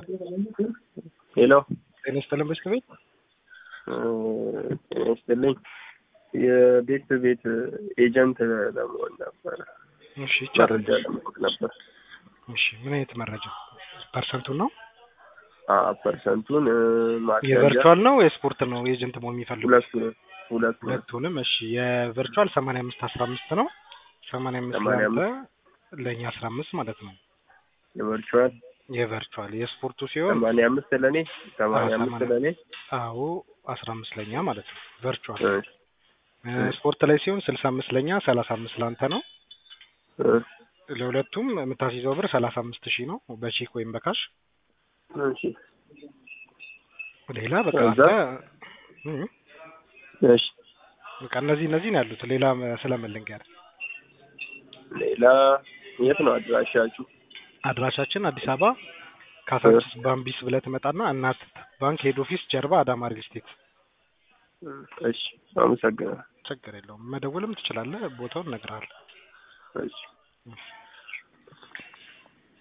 ሄሎ ጤና ይስጥልን በስከ ቤት ጤና ይስጥልኝ። የቤት ቤት ኤጀንት ለመሆን ነበረ እሺ ይቻላል። መረጃ ለማወቅ ነበር። እሺ ምን አይነት መረጃ ፐርሰንቱን ነው አዎ፣ ፐርሰንቱን ማስያዣ የቨርቹዋል ነው የስፖርት ነው ኤጀንት መሆን የሚፈልጉት ሁለቱ ሁለቱ ሁለቱንም እሺ የቨርቹዋል ሰማንያ አምስት አስራ አምስት ነው ሰማንያ አምስት ሰማንያ ለአንተ ለእኛ አስራ አምስት ማለት ነው የቨርቹዋል የቨርቹዋል የስፖርቱ ሲሆን ሰማንያ አምስት ለእኔ ሰማንያ አዎ፣ አምስት ሰማንያ- ለእኔ አዎ አስራ አምስት ለእኛ ማለት ነው ቨርቹዋል እሺ፣ እ ስፖርት ላይ ሲሆን ስልሳ አምስት ለእኛ ሰላሳ አምስት ለአንተ ነው እ ለሁለቱም የምታስይዘው ብር ሰላሳ አምስት ሺህ ነው በቼክ ወይም በካሽ እሺ፣ ሌላ በቃ ከዛ? አንተ እ እሺ። በቃ እነዚህ እነዚህ ነው ያሉት ሌላ ስለምን ልንገር ሌላ የት ነው አድራሻችሁ? አድራሻችን አዲስ አበባ ካሳንቺስ ባምቢስ ብለህ ትመጣና እናት ባንክ ሄድ ኦፊስ ጀርባ አዳማ ሪል ስቴት እሺ፣ አመሰግናለሁ። ችግር የለውም መደወልም ትችላለህ ቦታውን እነግርሃለሁ እሺ